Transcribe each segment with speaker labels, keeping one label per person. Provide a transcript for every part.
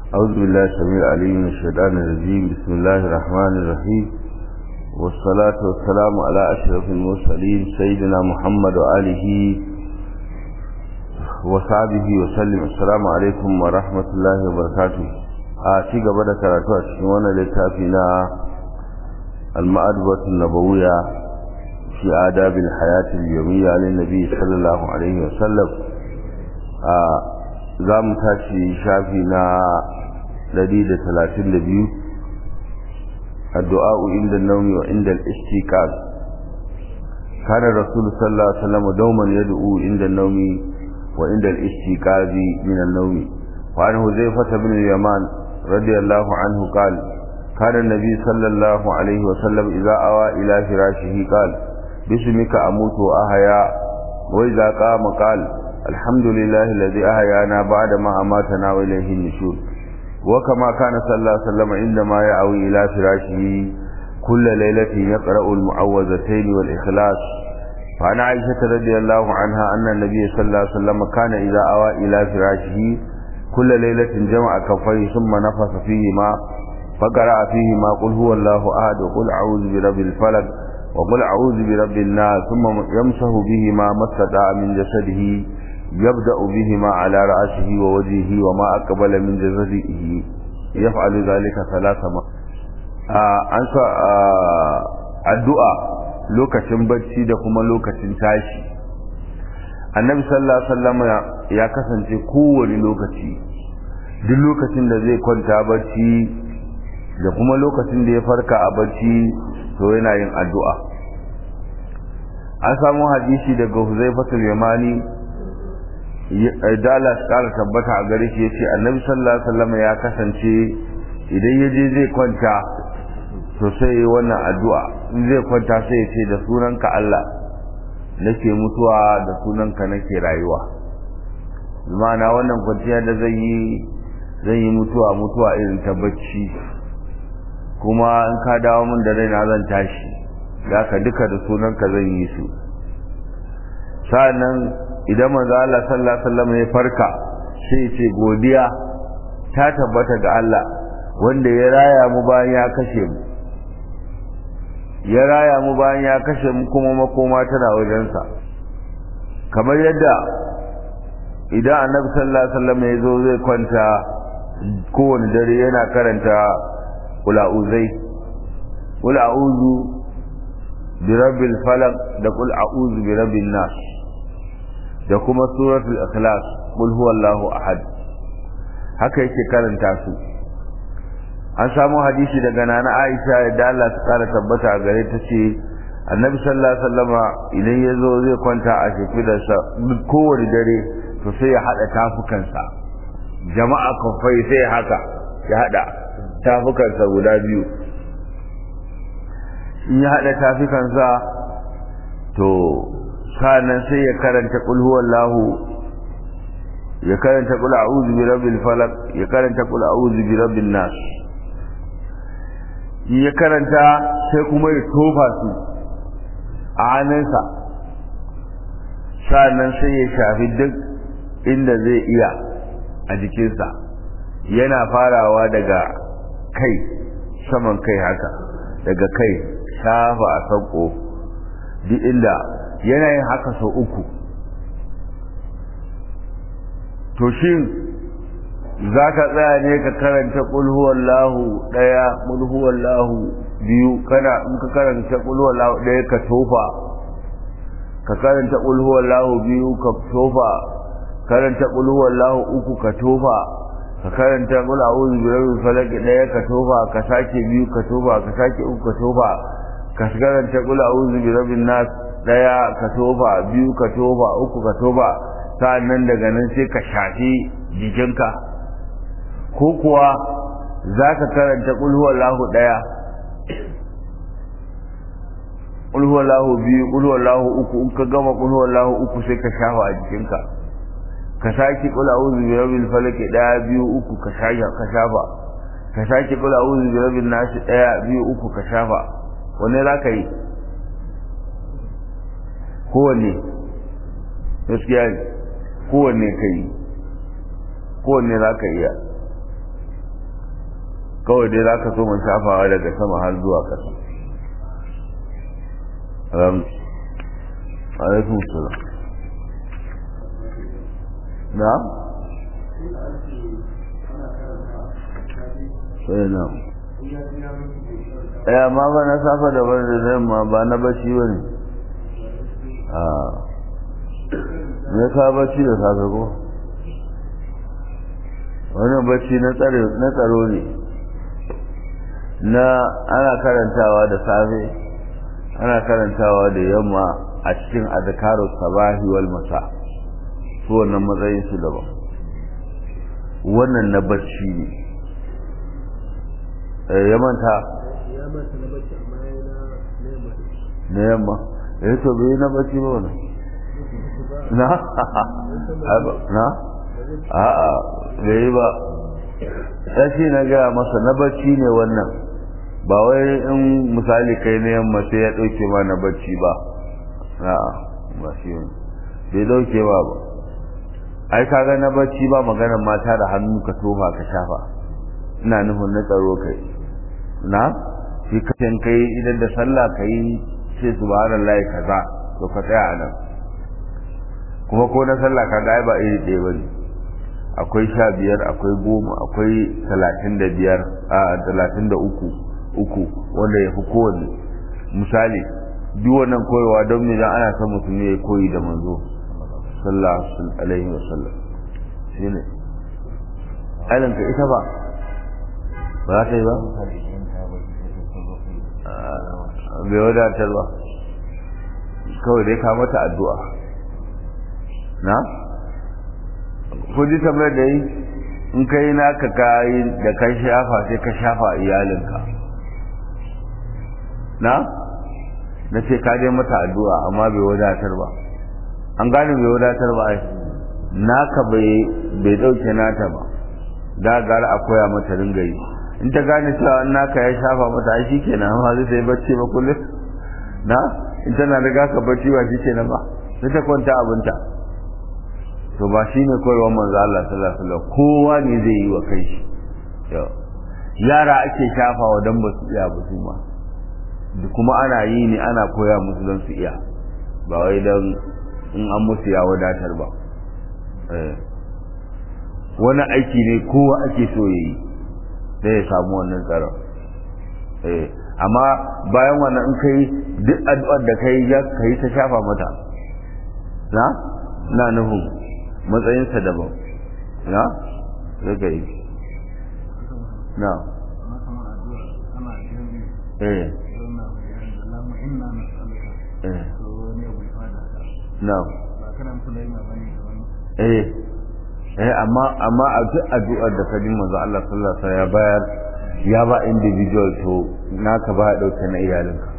Speaker 1: أعوذ بالله السميع العليم من الشيطان الرجيم بسم الله الرحمن الرحيم والصلاة والسلام على أشرف المرسلين سيدنا محمد وآله وصحبه وسلم السلام عليكم ورحمة الله وبركاته آتي قبل كراتو أشكوانا لتافينا المأدبة النبوية في آداب الحياة اليومية للنبي صلى الله عليه وسلم za mu tashi shafi na 132 addu'a inda naumi wa inda al-istiqaz kana rasul sallallahu alaihi wasallam dauman yad'u inda naumi wa inda al-istiqaz min an-nawmi wa an huzaifa ibn al-yaman radiyallahu anhu qala kana an-nabi sallallahu alaihi wasallam idza awa ila firashihi qala bismika amutu wa ahya wa idza qama qala الحمد لله الذي أحيانا بعد ما أماتنا وإليه النشور وكما كان صلى الله عليه وسلم عندما يأوي إلى فراشه كل ليلة يقرأ المعوذتين والإخلاص فعن عائشة رضي الله عنها أن النبي صلى الله عليه وسلم كان إذا أوى إلى فراشه كل ليلة جمع كفيه ثم نفث فيهما فقرأ فيهما قل هو الله أحد وقل أعوذ برب الفلق وقل أعوذ برب الناس ثم يمسه بهما ما استطاع من جسده يبدأ بهما على رأسه ووجهه وما أقبل من جسده يفعل ذلك ثلاث مرات أنسى الدعاء lokacin bacci da kuma lokacin tashi annabi sallallahu alaihi wasallam ya kasance kowane lokaci duk lokacin da zai kwanta bacci da kuma lokacin da ya farka a bacci to yana yin addu'a an samu hadisi daga huzaifatul yamani dala su kara tabbata a gare shi ya ce annabi sallallahu alaihi wasallam ya kasance idan ya je zai kwanta to sai yi wannan addu'a in zai kwanta sai ya ce da sunanka Allah nake mutuwa da sunanka nake rayuwa ma'ana wannan kwanciya da zai yi zai yi mutuwa mutuwa irin ta bacci kuma in ka dawo min da raina zan tashi za ka duka da sunanka zan yi su sa'annan idan manzo Allah sallallahu alaihi wasallam ya farka sai ya ce godiya ta tabbata ga Allah wanda ya raya mu bayan ya kashe mu ya raya mu bayan ya kashe mu kuma makoma tana wajensa kamar yadda idan annabi sallallahu alaihi wasallam ya zo zai kwanta kowane dare yana karanta kula'uzai kul a'udhu bi rabbil falaq da kul a'udhu bi rabbin nas da kuma suratul ikhlas kul huwallahu ahad haka yake karanta su an samu hadisi daga nana Aisha da Allah ta kara tabbata a gare ta ce annabi sallallahu alaihi wasallama idan ya zo zai kwanta a shafidarsa kowane dare to sai ya hada tafukansa jama'a kafai sai haka ya hada tafukansa guda biyu in ya haɗa tafukansa to sanan sai ya karanta qul huwallahu ya karanta qul a'udhu bi rabbil falaq ya karanta qul a'udhu bi rabbin nas ya karanta sai kuma ya tofa su a hannunsa sanan sai ya shafi duk inda zai iya a jikinsa yana farawa daga kai saman kai haka daga kai shafa a sauko duk inda yanayin haka sau uku to shin za ka tsaya ne ka karanta ƙulhuwallahu ɗaya ƙulhuwallahu biyu kana in ka karanta ƙulhuwallahu ɗaya ka tofa ka karanta ƙulhuwallahu biyu ka tofa karanta ƙulhuwallahu uku ka tofa ka karanta kula a'udhu bi rabbil falaq daya ka tofa ka sake biyu ka tofa ka sake uku ka tofa ka karanta kula a'udhu bi rabbin nas daya ka tofa biyu ka tofa uku ka tofa sa'annan daga nan sai ka shafi jikinka ko kuwa zaka karanta kul huwallahu daya kul huwallahu biyu kul huwallahu uku in ka gama kul huwallahu uku sai ka shafa a jikinka ka sake kula a'udhu bi rabbil falaq daya biyu uku ka shafa ka shafa ka sake kula a'udhu bi rabbin nas daya biyu uku ka shafa wanne zaka yi kowanne gaskiya ne kowanne kai kowanne zaka iya kawai dai za ka so man shafawa daga sama har zuwa ƙasa alaikun salam na? sai na ya ma ba na safa da wani da ma ba na bacci ba ne a me ka bacci da safe ko wannan bacci na tsaro ne na ana karantawa da safe ana karantawa da yamma a cikin azkaru sabahi wal masa su wannan matsayin su daban wannan na bacci ne ya manta na yamma ya to bai na bacci ba wannan na na a'a bai ba sai na gaya masa na bacci ne wannan ba wai in misali kai na yamma sai ya dauke ma na bacci ba a'a ba shi ne bai dauke ba ba ai kaga na bacci ba maganar mata da hannu ka tofa ka shafa ina nufin na tsaro kai na shi kacin kai idan da sallah kai sai subhanallahi kaza to ka tsaya a nan kuma ko na sallah kaga ai ba iri ɗaya bane akwai sha biyar akwai goma akwai talatin da biyar a talatin da uku uku wanda ya fi kowanne misali duk wannan koyarwa don me dan ana son mutum ya koyi da manzo sallallahu alaihi wa sallam shine alan ka ita ba ba za ta yi ba bai wadatar ba kawai dai ka mata addu'a na ko ji tambayar da yi in ka yi naka kayi da ka shafa sai ka shafa iyalinka na na ce ka dai mata addu'a amma bai wadatar ba an gane bai wadatar ba ai naka bai bai dauke nata ba da gara a koya mata ringa yi in ta gane cewa in naka ya shafa mata ai shikenan amma zai sai bacci ba kullum na in tana riga ka bacci ba shikenan ba sai ta kwanta abinta to ba shi ne koyarwar manzo Allah sallallahu alaihi wasallam kowa ne zai yi wa kai shi yara ake shafawa dan ba su iya ba su ma kuma ana yi ne ana koya musu don su iya ba wai don in an musu ya wadatar ba wani aiki ne kowa ake so ya yi da ya samu wannan tsaron amma bayan wannan in kai duk addu'ar da kai ya kai ta shafa mata na na nufin matsayinsa daban na zai yi na eh eh na eh eh amma amma a duk addu'ar da kadin manzo Allah sallallahu alaihi wasallam ya bayar ya ba individual to naka ba dauke na iyalinka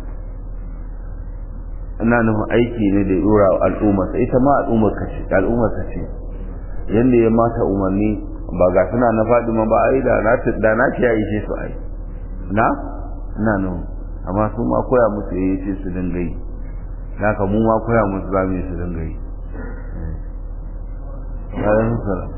Speaker 1: ina nufin aiki ne da dora al'umma sai ita ma al'ummar ka ce al'ummar ka ce yanda ya mata umarni ba ga suna na faɗi ma ba ai da na da na ce ya ishe su ai na ina nufin amma su ma koya musu yayi ce su dinga yi haka mu ma koya musu za mu yi su dinga yi alaihi salam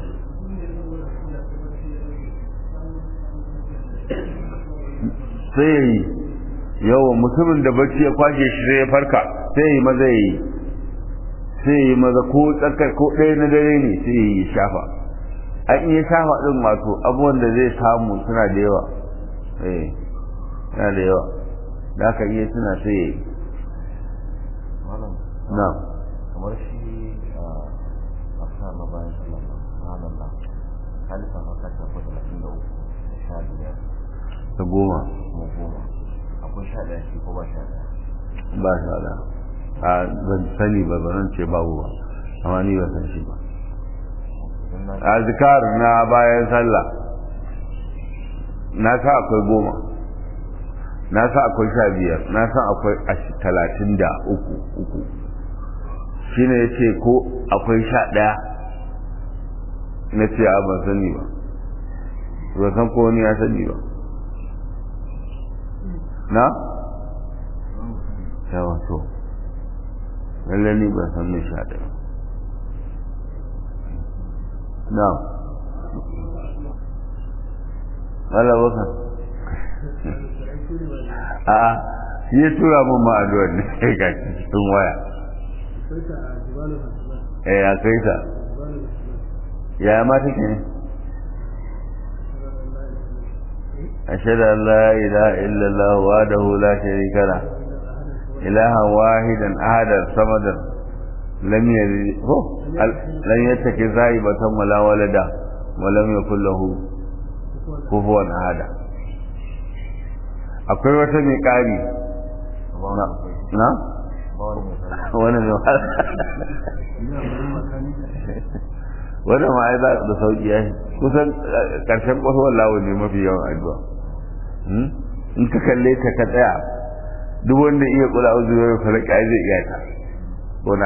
Speaker 1: sai ya yi yawan mutumin da bacci ya kwashe shi sai ya farka sai ya yi maza ya yi sai ya yi maza ko tsakar ko ɗaya na dare ne sai ya yi shafa an iya shafa ɗin wato abubuwan da zai samu suna da yawa eh suna da yawa da aka iya suna sai ya yi na
Speaker 2: kamar shi a sama bayan sallama subhanallah halifa haka ta ko talatin da uku da sha biyar
Speaker 1: ta goma
Speaker 2: kuma goma akwai sha ɗaya shi ko ba sha ɗaya
Speaker 1: ba sha da a ban sani ba ban ce babu ba amma ni ba san shi ba azkar na bayan sallah na sa akwai goma na sa akwai sha biyar na sa akwai talatin da uku uku shi ne ya ce ko akwai sha ɗaya na ce a ban sani ba ba san ko wani ya sani ba na? yawa to lallai ni ban san mai sha ɗaya na Allah baka a shi ya tura min ma addu'ar ne sai ga cikin waya eh ya kai ta ya ma take ne ashhadu an la ilaha illa allah wahdahu la sharika la ilaha wahidan ahadan samadan lam yalid ho lam yattaki zaibatan wala walada wa lam yakul lahu kufuwan ahada akwai wata mai ƙari na? wani mai wani ma ai za da sauƙi ya kusan ƙarshen ƙwasowar lawo ne mafi yawan addu'a in ka kalle ta ka tsaya duk wanda iya kula uzu ya fara ƙari zai iya ta bona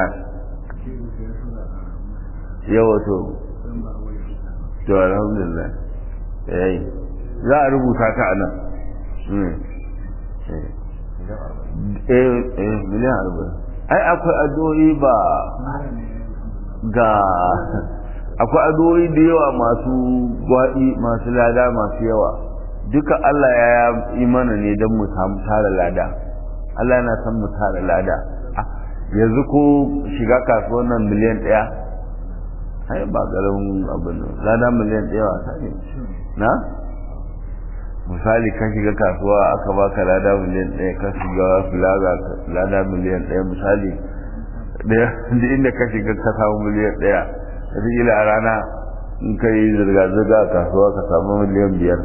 Speaker 1: yawa to to alhamdulillah yayi za a rubuta ta a nan eh miliyan arba'in ai akwai addu'o'i ba ga akwai addu'o'i da yawa masu gwaɗi masu lada masu yawa duka Allah ya yi mana ne don mu samu tara lada Allah yana son mu tara lada yanzu ko shiga kasuwar nan miliyan ɗaya ai ba ƙaramin abin lada miliyan ɗaya wasa ne na misali ka shiga kasuwa aka baka lada miliyan ɗaya ka shiga filaga lada miliyan ɗaya misali da inda ka shiga ka samu miliyan ɗaya wataƙila a rana in ka yi zirga-zirga a kasuwa ka samu miliyan biyar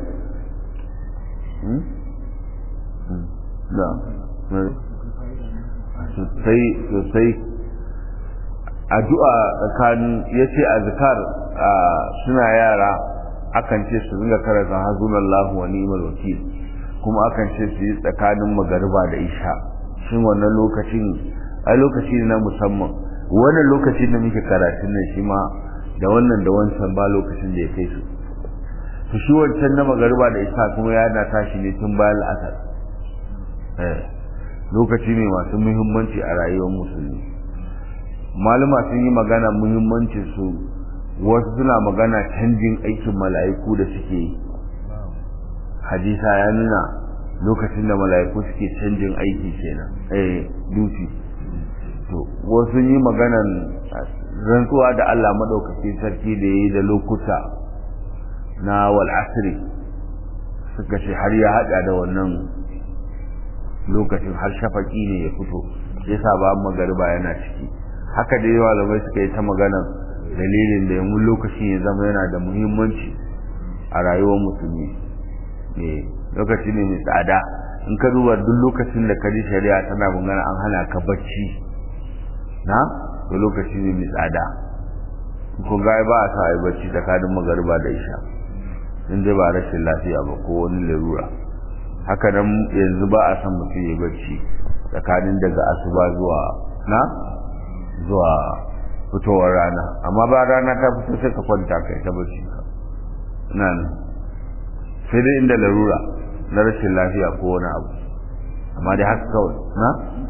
Speaker 1: sosai sosai addu'a tsakanin ya ce a zikar suna yara akan ce su ringa karanta hasbunallahu wa ni'mal wakil kuma akan ce su yi tsakanin magariba da isha shin wannan lokacin ai lokaci ne na musamman wannan lokacin da muke karatun nan shi ma da wannan da wancan ba lokacin da ya kai su to shi wancan na magariba da isha kuma ya na tashi ne tun bayan la'asar eh lokaci ne masu muhimmanci a rayuwar musulmi malama sun yi magana muhimmancin su wasu suna magana canjin aikin mala'iku da suke yi hadisa ya nuna lokacin da mala'iku suke canjin aiki kenan eh duty to wasu yi maganan rantsuwa da Allah madaukaki sarki da yayi da lokuta na wal asri suka ce har ya hada da wannan lokacin har shafaki ne ya fito yasa ba magariba yana ciki haka dai malamai suka yi ta maganar dalilin da yamun lokacin ya zama yana da muhimmanci a rayuwar musulmi ne lokaci ne mai tsada in ka duba duk lokacin da kaji shari'a tana magana an hana ka bacci na to lokaci ne mai tsada ko ga ba a sa ai bacci tsakanin magariba da isha in dai ba rashin lafiya ba ko wani larura haka nan yanzu ba a san mutum ya bacci tsakanin daga asuba zuwa na zuwa fitowar rana amma ba rana ta fito sai ka kwanta kai ta bacci ka ina nan sai dai inda larura na rashin lafiya ko wani abu amma dai haka kawai na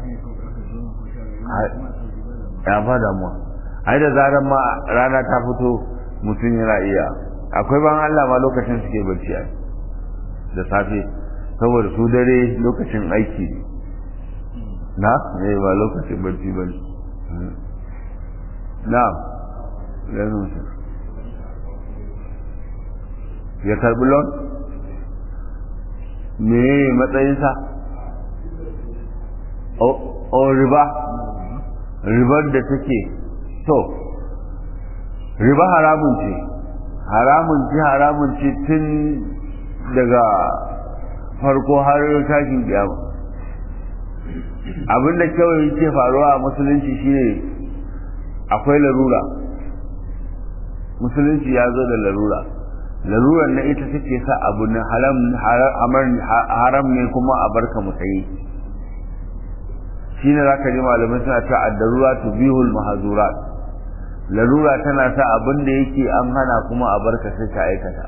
Speaker 1: ya ba damuwa ai da zarar ma rana ta fito mutum yana iya akwai ban Allah ma lokacin suke bacci ai da safe saboda su dare lokacin aiki na ne ba lokacin bacci ba na ganin su ya karbi lon me matsayinsa o riba ribar da take to riba haramun ce haramun ce haramun ce tun daga farko har tashin kiyama abinda kawai ke faruwa a musulunci shine akwai larura musulunci ya zo da larura larurar na ita take sa abu na haram ne kuma a barka mutane shine zaka ji malamai suna ta addarura tubihul mahzurat larura tana sa abin da yake an hana kuma a barka sai ka aikata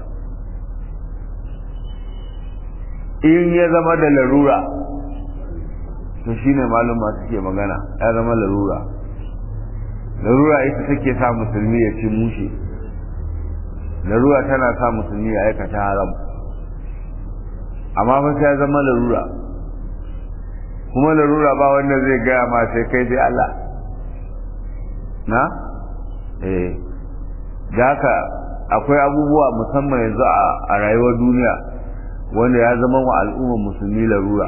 Speaker 1: in ya zama da larura to shine maluma suke magana ya zama larura larura ita take sa musulmi ya ci mushe larura tana sa musulmi ya aikata haram amma fa sai ya zama larura kuma larura ba wanda zai gaya ma sai kai sai Allah na eh da haka akwai abubuwa musamman yanzu a rayuwar duniya wanda ya zama wa al'ummar musulmi larura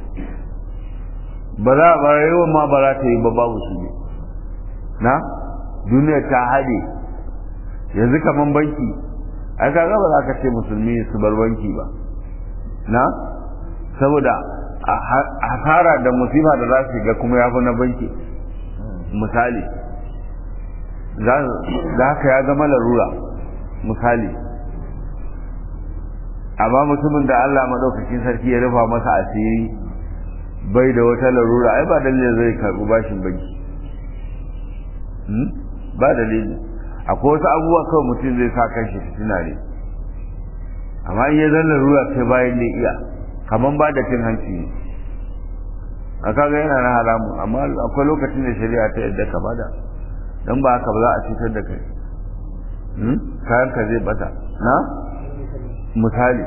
Speaker 1: ba za a rayuwar ma ba za ta yi ba babu su ne na duniya ta haɗe yanzu kaman banki ai kaga ba za ka ce musulmi su bar banki ba na saboda hasara da musiba da za su ga kuma ya fi na banki misali za haka ya zama larura misali amma mutumin da Allah maɗaukakin sarki ya rufa masa asiri bai da wata larura ai ba dalilin zai karɓi bashin banki ba dalili akwai wasu abubuwa kawai mutum zai sa kan shi fitina ne amma in ya zan larura sai bayan da iya kaman ba da cin hanci ne a kaga yana na haramun amma akwai lokacin da shari'a ta yadda ka bada dan ba haka ba za a cutar da kai kayan ka zai bata na misali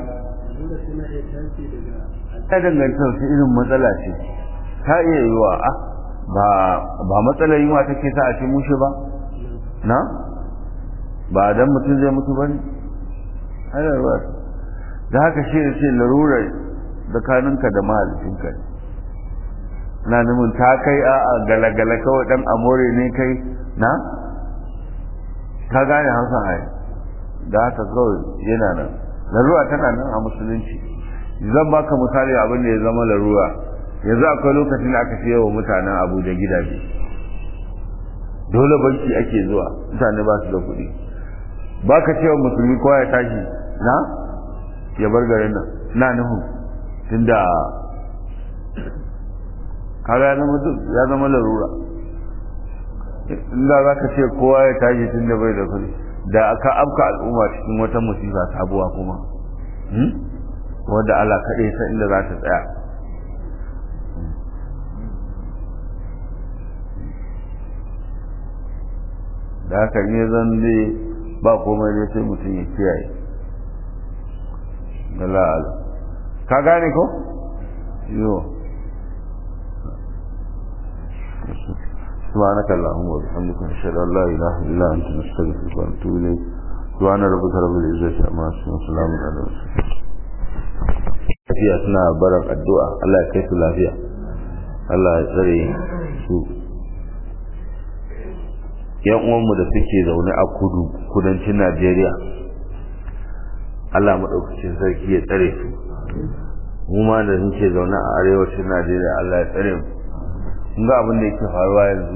Speaker 1: ta dangantar su irin matsala ce ta iya yiwa a ba ba matsalar yunwa take sa a ce mushe ba na ba dan mutum zai mutu bane har ruwa da haka shi ne ce larurar tsakaninka da mahalicinka na nufin ta kai a galagala kawai dan amore ne kai na ka gane hausa ai da haka kawai yana nan larura tana nan a musulunci zan baka misali abin da ya zama larura yanzu akwai lokacin da aka siya wa mutanen abu da gidaje dole banki ake zuwa mutane ba su da kuɗi ba ka cewa musulmi kowa ya tashi na ya bar garin nan na nuhu tunda kaga ya zama duk ya zama larura inda za ka ce kowa ya tashi tun da bai da kuɗi da aka afka al'umma cikin wata musifa sabuwa kuma wadda Allah kaɗai san inda za ta tsaya da haka ne zan zai ba komai dai sai mutum ya kiyaye da la'ala ka gane ko? yiwu سبحانك اللهم وبحمدك نشهد ان لا اله الا انت نستغفرك ونتوب اليك سبحان ربك رب العزه عما يصفون وسلام على المرسلين lafiya suna barar addu'a Allah ya kai su lafiya Allah ya tsare su yan uwanmu da suke zaune a kudu kudancin Najeriya Allah maɗaukacin sarki ya tsare su mu ma da muke zaune a arewacin Najeriya Allah ya tsare mu kun ga abin da yake faruwa yanzu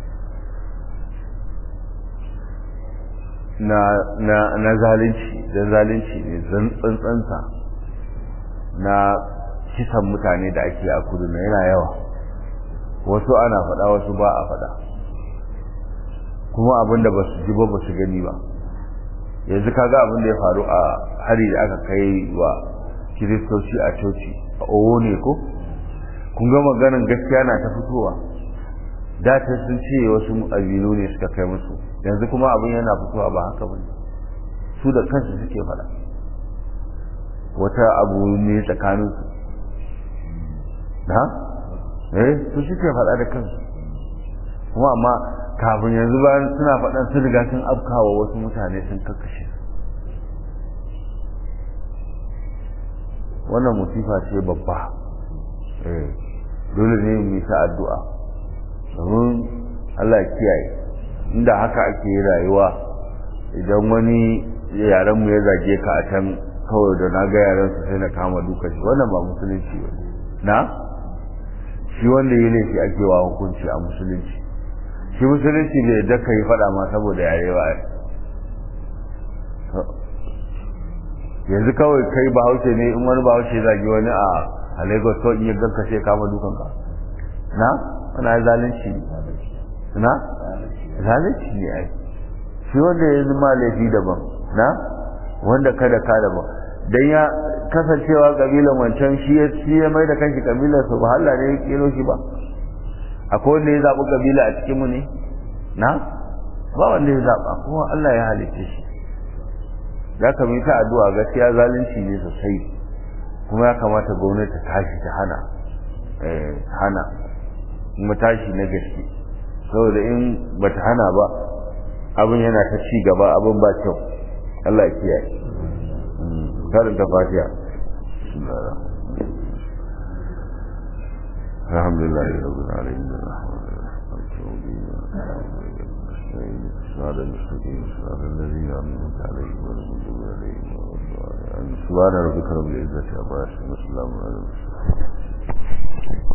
Speaker 1: na na na zalunci dan zalunci ne zan tsantsansa na kisan mutane da ake a kudu na yana yawa wasu ana faɗa wasu ba a faɗa kuma abin da ba su ji ba ba su gani ba yanzu kaga abin da ya faru a hari da aka kai wa kiristoci a coci a owo ne ko kun ga maganin gaskiya na ta fitowa da ta sun ce wasu abilu ne suka kai musu yanzu kuma abin yana fitowa ba haka ba su da kansu suke faɗa wata abu ne tsakaninsu na eh su suke faɗa da kansu kuma amma kafin yanzu bayan suna faɗan sun riga sun afkawa wasu mutane sun kakkashe wannan musifa ce babba dole ne mu yi ta addu'a domin Allah ya kiyaye inda haka ake rayuwa idan wani yaren mu ya zage ka a can kawai da na ga yaren su sai na kama duka shi wannan ba musulunci ba na shi wanda ya laifi ake wa hukunci a musulunci shi musulunci bai yadda ka yi faɗa ma saboda yare ba yanzu kawai kai bahaushe ne in wani bahaushe zagi wani a a lagos to in ya ganka sai kama dukan ka na wani zalunci na zalunci ne ai shi wanda ya zama laifi daban na wanda kada ka daban dan ya kasancewa kabilan wancan shi ya shi ya mai da kanshi kabilar su ba Allah ne ya kero shi ba akwai wanda ya zaɓi kabila a cikin mu ne na ba wanda ya zaɓa kuma Allah ya halitta shi za ka mai ta addu'a gaskiya zalunci ne sosai kuma ya kamata gwamnati ta tashi ta hana hana kuma tashi na gaske saboda in bata hana ba abin yana ta ci gaba abin ba kyau Allah ya kiyaye karin ta fatiha alhamdulillah rabbil alamin صراط المستقيم صراط الذين أنعمت عليهم غير المغضوب عليهم ولا الضالين سبحان ربك رب العزة عما يصفون وسلام على المرسلين